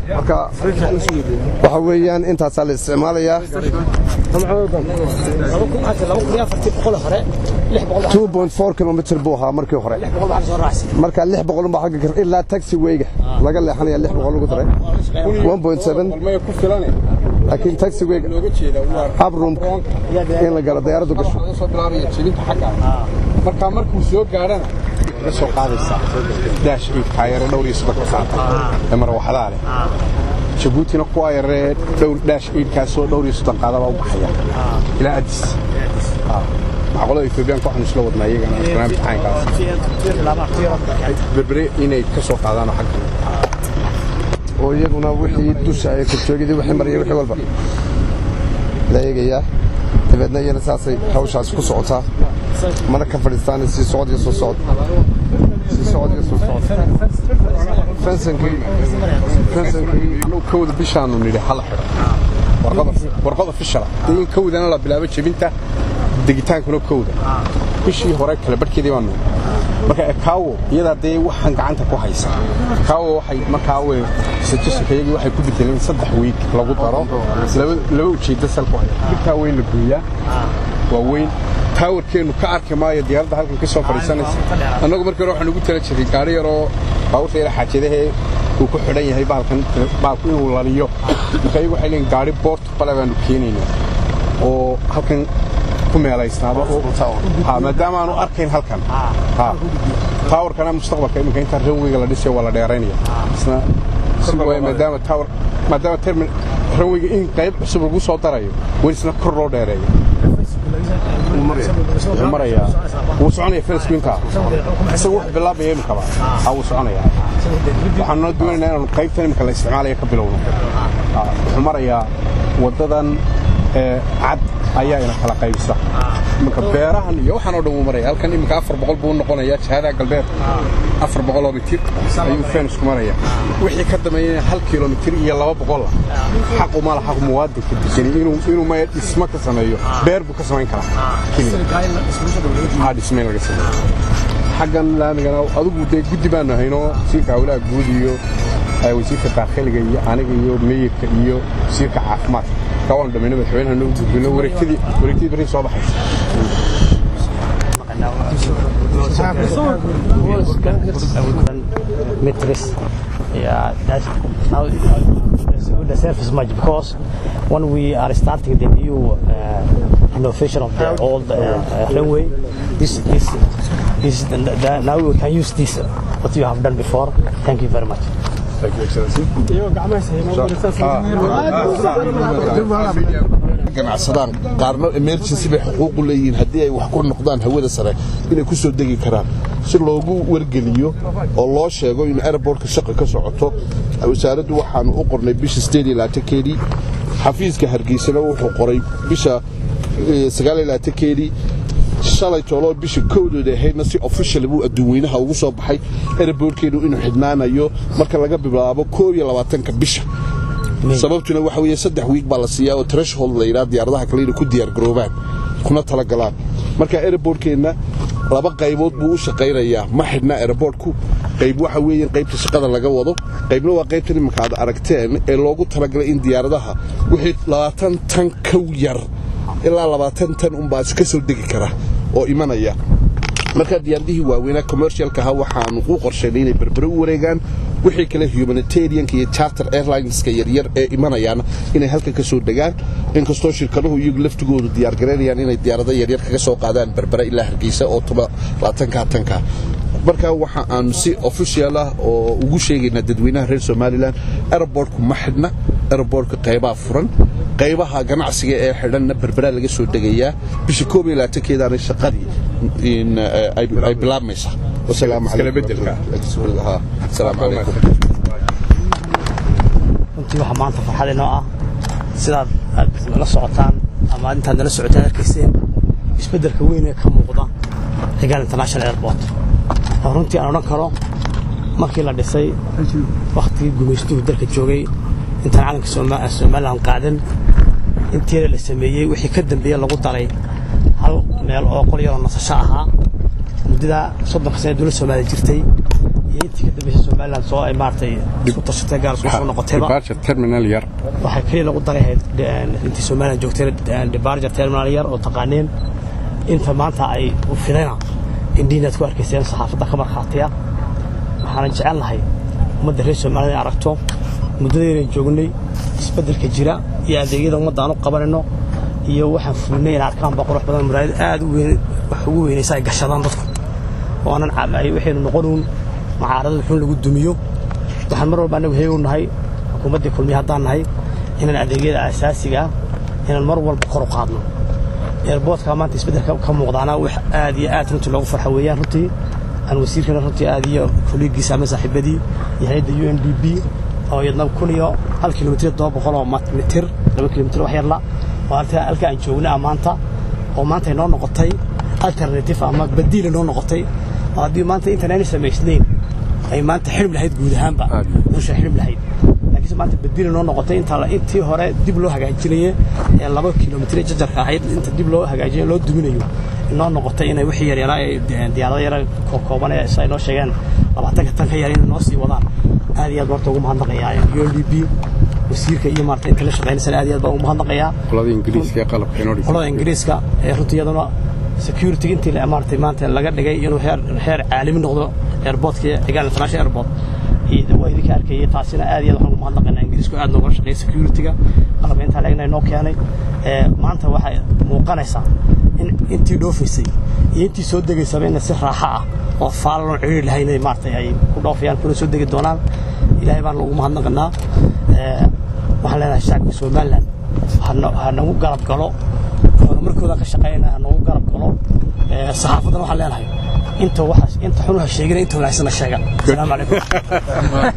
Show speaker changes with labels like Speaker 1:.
Speaker 1: marka waxa weeyaan intaasaa la isticmaalayaa kilomitr buu ahaa markii hore marka lix boqol unbaa xagga kar ilaa taxi weyga laga leexanaya lix boqol lagu daray laakiin taxi weyga abroomka in la galo dayaaraddu gasho
Speaker 2: markaa markuu soo gaadhana ka soo qaadaysaa daash ciidkaa yare dhowr iyo soddonka saata ee marwaxadaa leh jabuutina kuwaa yaree dhowr daash ciidkaasoo dhowr iyo soddon qaadabaa u baxaya ilaa adis macqolada etoobiyaanka waxaan isla wadnaa iyagana barnaamij caynkaas berbere inay ka soo qaadaanoo xagga
Speaker 1: oo iyaguna wixii dusha ay korjoogidii wixii maraya wixii walba la eegayaa dabeedna iyana saasay hawshaasi ku socotaa mana ka fadhiistaan sii socod iyo soo socod sii socod iyo soo socod fensankii fensankii
Speaker 2: anuu kowda bishaanu nidhi hala xidho warqada fishala dee in kowdana la bilaabo jebinta degitaankuna kowda bishii hore kale barhkeedii baanu marka ekaawo iyadaa dee waxaan gacanta ku haysa ekaawo waxay markaa we satusakayagii waxay ku bedeleen saddex wiig lagu daro laba ujeedda salku haya birtaa weyn la gooyaa waa weyn taawarkeennu ka arki maayo diyaaradda halkan ka soo fadhiisanaysa annagu markii hore waxaan ugu tala jiray gaari yaroo baabuurta yara xaajadahee uu ku xidhan yahay baalkan baalku inuu laliyo marka iyagu waxay leeyiin gaari boort bale baanu keenaynaa oo halkan ku meelaysnaado maadaama aanu arkayn halkan taawarkana mustaqbalka iminka intaa ranweyga la dhisayo waa la dheeraynaya isna maadaama taawar maadaama termin ranweyga in qayb cusub lagu soo darayo weli isna kor loo dheereeyo wuxuu marayaa wuu soconaya feresku intaa isagu wax bilaabaya imikaba ha wuu soconayaa waxaanu noo doonaynaa inaanu qaybtan imika la isticmaalaya ka bilowno wuxuu marayaa waddadan cad ayaa ina kala qaybisa iminka beerahan iyo waxaan oo dhan wuu maraya halkan iminka afar boqol buu noqonayaa jihadaha galbeed afar boqol oo mitir ayuu fensku maraya wixii ka dambeeyana hal kilomitir iyo laba boqola xaqu ma laha muwaadinka degani inuu maya dhismo ka sameeyo beer buu ka samayn karaa ha dhismayn laga sameeyo xaggan laamigana adigu dee guddi baanu haynoo wasiirka hawlaha guud iyo wasiirka daakhiliga iyo aniga iyo meyirka iyo wasiirka caafimaadka kawaan dhamayno madaxweynaha noo gudbino wareegtadii wareegtadii berri soo baxaysa
Speaker 3: meters. Yeah, that's now the surface much because when we are starting the new uh, innovation of the old uh, runway, this this this the, the, now we can use this uh, what you have done before. Thank you very much.
Speaker 2: Thank you, Excellency.
Speaker 4: ganacsadaan qaarna emergency bay xuquuq u leeyihiin haddii ay wax ku noqdaan hawada sare inay ku soo degi karaan si loogu wargeliyo oo loo sheego in airbortka shaqa ka socoto wasaaraddu waxaanu u qornay bisha keedii xafiiska hargeysana wuxuu qoray bisha keedii shalay tooloo bisha kowdooda ahaydna si official buu adduunweynaha ugu soo baxay airbortkeenu inuu xidhnaanayo marka laga bilaabo koob iyo labaatanka bisha sababtuna waxa weeye saddex wiig baa la siiyaa oo threshold la yidhaha diyaaradaha kale inay ku diyaargaroobaan kuna talagalaan marka airbortkeenna laba qaybood buu u shaqaynayaa ma xidhna airbortku qayb waxa weeye qaybta shaqada laga wado qaybna waa qaybtan imanka aad aragteen ee loogu talagalay in diyaaradaha wixii labaatan tan kow yar ilaa labaatan tan unbaa ka soo degi kara oo imanaya marka diyaaradihii waaweynaa commercialka ahaa waxaanu u qorshaynay inay berbere u wareegaan wixii kale humanitarianka iyo charter airlineska yaryar ee imanayaana inay halkan ka soo degaan inkastoo shirkaduhu iyagu laftigoodu diyaargaraynayaan inay diyaarado yaryar kaga soo qaadaan berbere ilaa hargeysa oo labaatanka tanka marka waxa aanu si official ah oo ugu sheegaynaa dadweynaha reer somalilan airbortku ma xidhna airbortka qaybaa furan qaybaha ganacsiga ee xidhanna berberaa laga soo degayaa bisha koob iyo labaatankeedaana shaqadii ay bilaabmaysaa wasalaamu calaykum
Speaker 3: runtii waxaa maanta farxad inoo ah sidaad aad la socotaan ama aad intaad nala socotaan arkayseen isbeddelka weyn ee ka muuqda xigaal international airport oo runtii aan odhan karo markii la dhisay wakhtigii gumaystuhu dalka joogay intaan calanka somalilan qaadan intiina la sameeyey wixii ka dambeeye lagu daray hal meel oo qol yaroo nasasho ahaa muddadaa soddonka sana dowladda soomaaliya jirtay iyo intii ka dambeysay somaliland soo ay maaragtay isku tashatay gaar isku soo noqotayba
Speaker 2: departure terminal yar
Speaker 3: waxay keliya lagu darahayd intii somaliland joogtay departure terminal yar oo taqaaneen inta maanta ay u fidayna indhiinaad ku arkayseen saxaafadda ka markhaatiya waxaana jecel lahay ummadda reer somaliland inay aragto muddadaynan joognay isbeddelka jira iyo adeegyada ummadda aan u qabanayno iyo waxaan fulnay inay arkaan baa qurux badan muraayad aad u weyn wax ugu weynaysa ay gashadaan dadku oo aanan ay waxaynu noqonuun mucaaradada xun lagu dumiyo waxaan mar walba annagu heegu nahay xukuumaddii kulmiya haddaan nahay inaan adeegyada aasaasiga ah inaan mar walba kor u qaadno eerboodka maanta isbeddelka ka muuqdaana wax aad iyo aad runtii loogu farxa weeyaan runtii aan wasiirkana runtii aad iyo kuligiisa ama saaxiibadii iyo hayadda u n d b oo iyadna kun iyo hal kilomitir todoba boqol oo mitir laba kilomitir wax yarla oo halka aan joogna ah maanta oo maanta ay noo noqotay alternative ama badiila noo noqotay oo haddii maanta intaan aanay samaysnayn ay maanta xidhib lahayd guud ahaanba nolosha xidhib lahayd laakiinse maanta badiila noo noqotay intaa intii hore dib loo hagaajinaye ee laba kilomitir jajarka ahayd inta dib loo hagaajinayo loo duminayo noo noqotay inay wixii yaryaraa ee diyaarado yara kooban ee ay noo sheegeen labaatanka tan ka yar inay noo sii wadaan aad iyo aad horta ugu mahadnaqayaa u n d b wasiirka iyo maarata inta la shaqaynaysana aad iyo aad baan ugu mahadnaqayaa
Speaker 2: qolada ingiriiska ee qalabka inoo dhigay
Speaker 3: qolada ingiriiska ee runtii iyaduna security intii maarata maanta laga dhigay inuu heer heer caalami noqdo airportka cigaal international airport waa idinka arkayay taasina aad iyo aad waxaan ugu mahadnaqaynaa ingiriisku aad nooga shaqeeya securityga qalabka intaa leegna noo keenay maanta waxay muuqanaysaa in intii dhoofaysay iyo intii soo degaysaba in si raaxo ah oo faalalon ciriir lahayn inay maarata ay ku dhoofayaan kuna soo degi doonaan ilaahay baan ugu mahadnaqanaa waxaan leenahay shacabka somaliland ha nagu garab galo horumarkooda ka shaqeynaya ha nagu garab galo saxaafaddana waxaan leenahay inta waxaas inta xun ha sheegina inta wanaagsana sheega asalaamu calaykum